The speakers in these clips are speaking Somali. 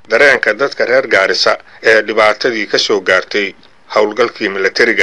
dareenka dadka reer gaarisa ee dhibaatadii ka soo gaartay howlgalkii milatariga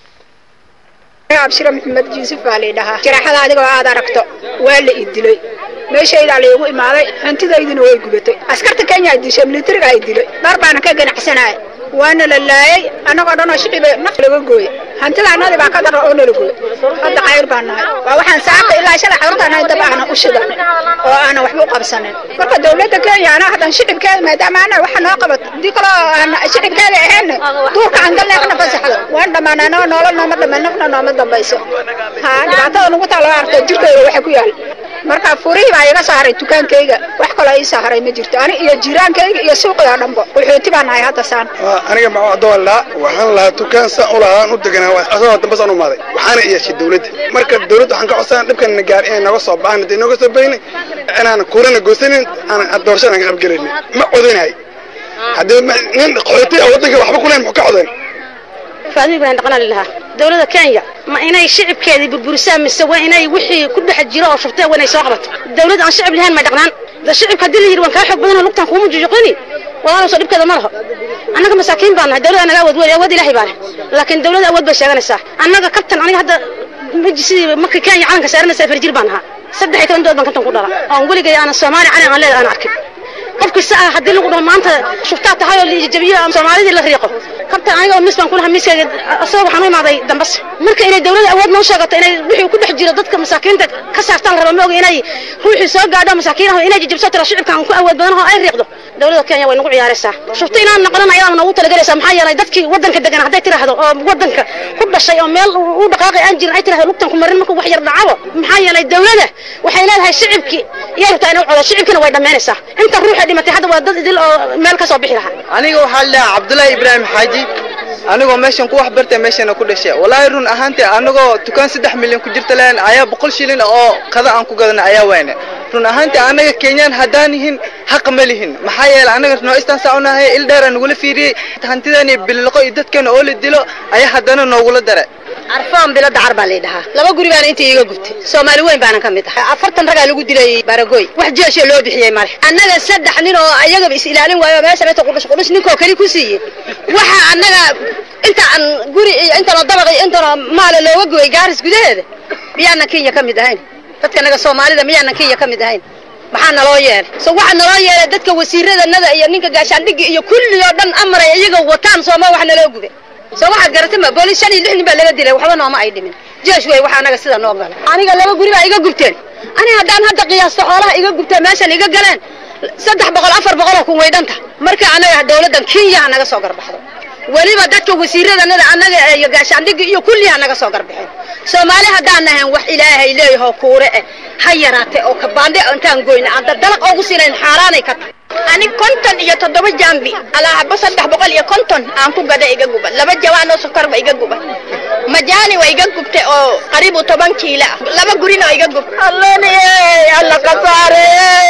abshira maxamed yuusuf baa laydhahaa jaraxada adigoo aad aragto waa la idilay meeshaydaa laygu imaaday hantidaydina way gubatay askarta kenya ay dishay militariga ay dilay dhar baana ka ganacsanaya waana la laayay annagoo dhanoo shicibe naf laga gooye hantida annadii baa ka dara oo nala gooye hadda cayr baan nahay waa waxaan saaka ilaa shalay carruurtaan hay dab aana u shidan oo aanan waxba u qabsanin marka dawladda kenya anaa haddan shicibkeeda maadaama ana waxa noo qabato haddii kaloo aan shicibkeeda ahayn duurka aan galnay ana fasaxdo waan dhammaanay annaga noola nooma dhammayn nafna nooma dambayso ha dhibaatada nagu taa loo arko jirkeyga waxa ku yaal marka furihii baa iga saaray dukaankayga wax kaloo ii saaray ma jirto ani iyo jiraankayga iyo suuqida dhanbo wuxuuti baan nahay hadda saan aniga macdoolaa waxaan lahaa dukaan saan u lahaa aan u deganaa asagoo dambe saan u maaday waxaana iyashay dawladda marka dawladda waxaan ka codsanaa dhibkan na gaar inay naga soo baxaan hadday naga soo bayni inaan kuurana goosanin aan doorashada aan ka qaybgelaynin ma codinahay haddii nin qaxooti ah waddanka waxba ku leyn muxuu ka codayn faadmi ibrahim dhaqanaa lilahaa dawladda kenya ma inay shicibkeedii burburisaan mise waa inay wixii ku dhex jiro oo shubtee waa inay soo qabato dawlad aan shicib lahayn may dhaqnaan da shicibka haddii la yidhi waan kaa xoog badanoo lugtaan kuuma jujuqini walaalowso dhibkeeda ma laho annaga masaakiin baan nahay dawlad anaga awood weyn awood ilahay baa leh laakiin dawladda awood bay sheeganaysaa annaga kabtan aniga hadda maji sidii markii kenya calanka saaranaysa farjir baan ahaa saddex iyo toban dood baan kabtan ku dhala oon weligay aanan soomaali calan aan leeda aan arkin qofkii ah haddii lagu dhaho maanta shuftaa tahay oo liijabiyo ama soomaalidii la riiqo kabtan aniga oo mis baan kulaha miskayga asagoo waxaan u imaaday dambas marka inay dawladda awood noo sheegato inay wixii ku dhex jiro dadka masaakiinta ka saartaan la raba ma oga inay ruuxii soo gaadho masaakiinaha inay jijibso tira shicibkan ku awood badan oo ay riiqdo dawladda kenya way nagu ciyaaraysaa shufta inaan noqonan ayadaa nagu talagelaysaa maxaa yeelay dadkii waddanka degan hadday tiraahdo oo waddanka ku dhashay oo meel u dhaqaaqay aan jirin ay tirahdo lugtan ku marin markuu wax yar dhacabo maxaa yeelay dawladda waxay leedahay shicibkii iyay rabtaa inay u codo shicibkina way dhammaynaysaa inta ruuxa dhimatay hadda waa dad idil oo meel ka soo bixi lahaa aniga waxaa la dhahaa cabdullaahi ibraahim xaaji anigoo meeshan ku wax bartay meeshana ku dhashay wallaahi run ahaantii anagoo dukaan saddex milyan ku jirta leen ayaa boqol shilin oo kada aan ku gadana ayaa wayne run ahaantii anaga kenyaan haddaan yihin xaq ma lihin maxaa yeelay anaga nooistaan saa u nahay il dheera nagula fiiriyey hantidan iyo biliqo iyo dadkeena oo la dilo ayaa haddana noogula dara arfoon bilo dacar baa laydhahaa laba guri baana intii iga gubtay soomaali weyn baanan ka mid ah afartan ragaa lagu dilay baragoy wax jeesho loo bixiyey male annaga saddex nin oo ayagaba is ilaalin waayo meesha meesha qudhus qudhus ninkoo keli ku siiyey waxa annaga inta aan guri iyo intanoo dabaq iyo intanoo maala looga gooyey gaaris gudaheeda miyaanan kenya ka mid ahayn dadka naga soomaalida miyaanan kenya ka mid ahayn maxaa naloo yeelay so waxaa naloo yeelay dadka wasiiradanada iyo ninka gaashaandhigi iyo kulli oo dhan amaray iyaga wataan sooma wax naloo gubay soo waxaad garatay ma booliis shan iyo lix nin baa laga dilay waxba nooma ay dhimin jeesh wey waxa anaga sida noo gala aniga laba guri baa iga gubteen aniga haddaan hadda qiyaasto xoolaha iga gubteen meeshan iga galeen saddex boqol afar boqoloo kun way dhanta marka anaga dawladdan kenya ha naga soo garbaxdo weliba dadka wasiiradanada annaga iyo gaashaandhigi iyo kulli ha naga soo garbaxeen soomaali haddaan nahayn wax ilaahay leeyahoo kuure eh ha yaraatee oo kabaandhe intaan goyna aan dalaq oogu siinayn xaaraanay ka tahay anig konton iyo toddoba jambi alaahaba saddex boqol iyo konton aan ku gada iga guba laba jawaan oo sokorba iga guba majaani waa iga gubtay oo qariibu toban kiila ah laba gurina oo iga gub alloniye alla kasaare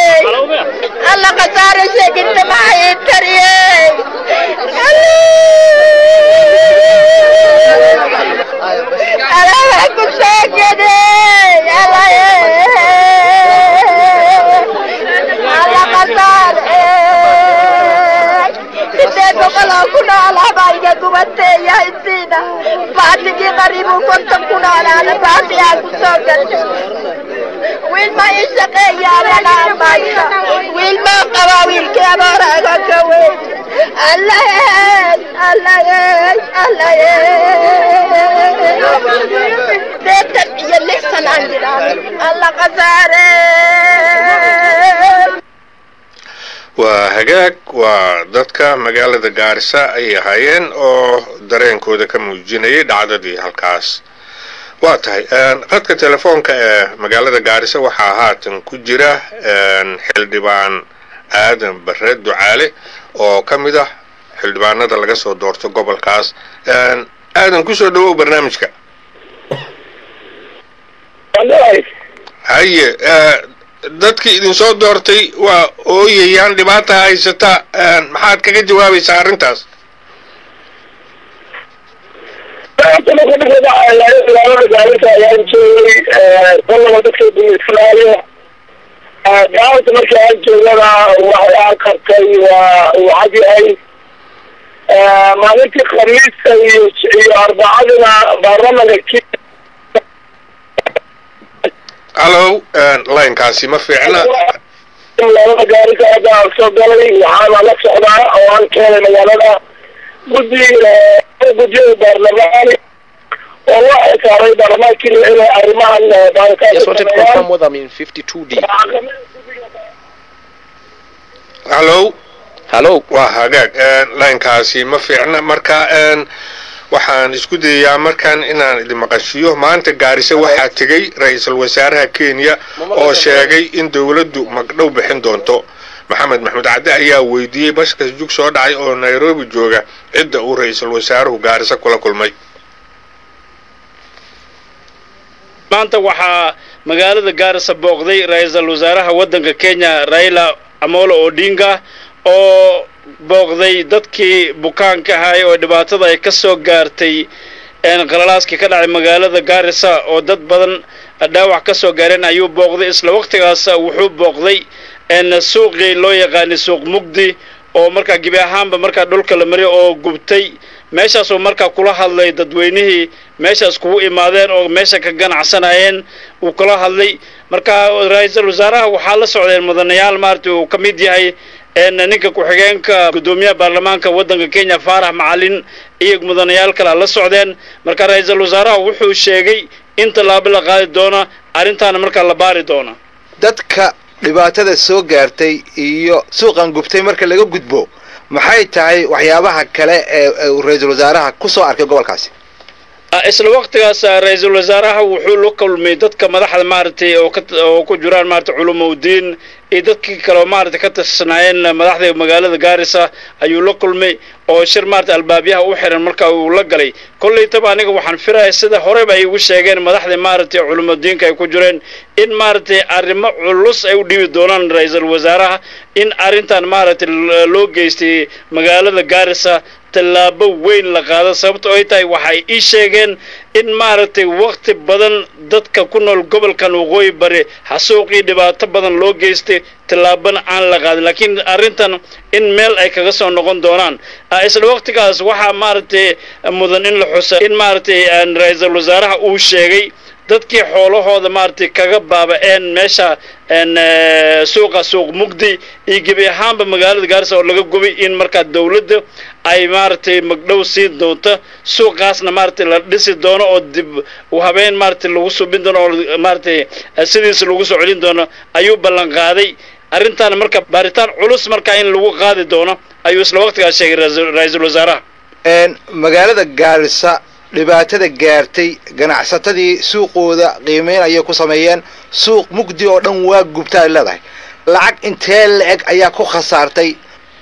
alla kasaare sheeginte maxay tariye alaha ku sheegede alaye alla kasaare sideed boqol oo ku noolaa baa iga gubateeya intiina baatigii qariibu konton ku noolaana baati aan ku soo galtay wiil ma ii shaqeeyaananaa maysa wiil maa qabaa wiilkii abaaraaga ka weyn allayeey allayeey allayeey deetan iyo lix sanaan jiraan alla kasaare waa hagaag waa dadka magaalada gaarisa ayay ahaayeen oo dareenkooda ka muujinayay dhacdadii halkaas waa tahay khadka telefoonka ee magaalada gaarisa waxaa haatan ku jira xildhibaan aadan bare ducaale oo ka mid ah xildhibaanada laga soo doorto gobolkaas aadan kusoo dhawow barnaamijka haye dadkii idinsoo doortay waa ooyayaan dhibaata haysata maxaad kaga jawaabaysaa arrintaas ayaan joogay qolaba dadka dumislaaliya gaarta markii aan joogana waxay aan qabtay waa waxad yahay maalintii khamiista iyo iyo arbacadina baarlamanka ki hallow linekaasi ma fiicna labada gaarisa hadda aan soo galay waxaana la socdaa oo aan keenay magaalada guddi guddiyada baarlamaani oo waxay saaray baarlamaankii inay arrimahan baaritaanka Just wanted to sameeyaan confirm whether I'm in 52D. hallow Hello. waa hagaag linekaasi ma fiicna marka een, waxaan isku dayayaa markan inaan idin maqashiyo maanta gaariso waxaa tegey ra-iisul wasaaraha kenya oo sheegay in dowladdu magdhow bixin doonto maxamed maxmud cadde ayaa weydiiyey bashkas jug soo dhacay oo nairobi jooga cidda uu ra-iisul wasaaruhu gaariso kula kulmay maanta waxaa magaalada gaarisa booqday ra-iisul wasaaraha waddanka kenya raila amolo odinga oo booqday dadkii bukaanka ahay oo dhibaatada ay ka soo gaartay een qalalaaskii ka dhacay magaalada gaarisa oo dad badan dhaawac ka soo gaareen ayuu booqday isla waqtigaas wuxuu booqday een suuqii loo yaqaanay suuq mugdi oo markaa gebi ahaanba markaa dhulka la mariyo oo gubtay meeshaasuu markaa kula hadlay dadweynihii meeshaas kugu imaadeen oo meesha ka ganacsanayeen uu kula hadlay marka ra-iisul wasaaraha waxaa la socdeen mudanayaal maaragtay uu ka mid yahay een ninka ku-xigeenka guddoomiyaha baarlamaanka waddanka kenya faarax macalin iyo mudanayaal kale la socdeen marka ra-iisul wasaaraha wuxuu sheegay in tallaabo la qaadi doona arrintaana markaa la baari doona dadka dhibaatada soo gaartay iyo suuqan gubtay marka laga gudbo maxay tahay waxyaabaha kale ee ee uu ra-iisul wasaaraha ku soo arkay gobolkaasi Ah, isla waqtigaas ah, ra-iisul wasaaraha wuxuu la kulmay dadka madaxda maaragtay oo ka oo ku jiraan maaragtay culumowdiin iyo dadkii kale oo maaragtay ka tirsanaayeen madaxda magaalada gaarisa ayuu la kulmay oo shir maaragtay albaabyaha u xiran marka uu la galay kollaytaba aniga waxaan filaya sida horeba ay ugu sheegeen madaxda maaragtay culumadiinka ay ku jireen in maaragtay arrimo culus ay u dhibi doonaan ra-iisul wasaaraha in arrintan maaragtay l- loo geystay magaalada gaarisa tallaabo weyn la qaado sababto ay tahay waxay ii sheegeen in maaragtay waqti badan dadka ku nool gobolkan waqooyi bari xasuuqii dhibaato badan loo geystay tallaabana aan la qaadin laakiin arrintan in meel ay kaga soo noqon doonaan Ah, isla waqtigaas waxaa maaragtay mudan in la xusa in maaragtay aan ra-iisul wasaaraha uu sheegay dadkii xoolahooda maaragtay kaga baaba'een meesha een, eh, suuqa suuq mugdi iyo gebi ahaanba magaalada gaarisa oo laga gubay in markaa dowladda ay maaragtay magdhow siin doonto suuqaasna maaragtay la dhisi doono oo dib u habeen maaragtay lagu subin doono oo maaragtay eh, sidiisa lagu soo celin doono ayuu ballan qaaday arrintaana marka baaritaan culus markaa in lagu qaadi doono ayuu isla waqtigaas sheegay ra-iisul- ra-iisul wasaaraha Een, magaalada gaarisa dhibaatada gaartay ganacsatadii suuqooda qiimeyn ayay ku sameeyeen suuq mugdi oo dhan waa gubta ay leedahay lacag intee la-eg ayaa ku khasaartay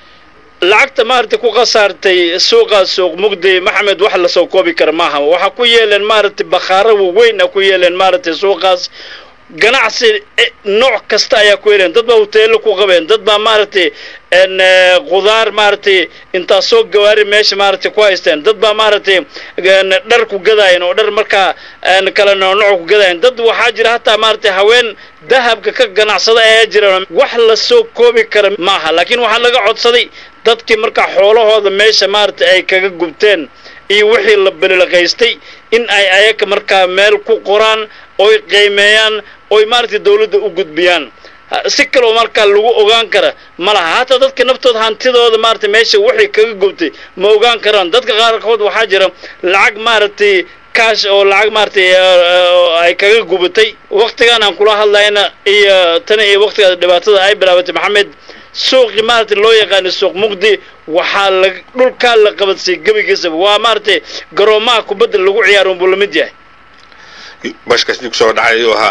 lacagta maaragtay ku khasaartay suuqa suuq mugdi maxamed wax lasoo koobi kara maaha waxaa ku yeeleen maaragtay bakhaaro waaweyn a ku yeeleen maaragtay suuqaas ganacsi eh, nooc kasta ayaa ku yeeleen dad baa hoteelo ku qabeen dad baa maaragtay n qudaar maaragtay intaa soo gawaari meesha maaragtay ku haysteen dad baa maaragtay n dhar ku gadaayeen oo dhar markaa n kala noocnooc ku gadaayeen dad waxaa jira hataa maaragtay haween dahabka ka ganacsada ayaa jira wax lasoo koobi kara maaha laakiin waxaa laga codsaday dadkii markaa xoolahooda meesha maaragtay ay kaga gubteen iyo wixii la belilaqaystay in ay ayaga markaa meel ku qoraan oy qiimeeyaan oy maaragtay dawladda u gudbiyaan Ha- si kaloo markaa lagu ogaan kara ma laha hataa dadka naftooda hantidooda maaragtay meesha wixii kaga gubtay ma ogaan karaan dadka qaarkood waxaa jira lacag maaragtay kaash oo lacag maaragtay eh, eh, ay kaga gubatay waqtigan aan kula hadlayna iyo tan iyo waqtigaas dhibaatada ay bilaabatay maxamed suuqii maaragtay loo yaqaano suuq muqdi waxaa la dhulkaa la qabadsiyay gebigiisaba waa maaragtay garoomaha kubadda lagu ciyaaro unbuu la mid yahay bashkas jug soo dhacay ayuu ahaa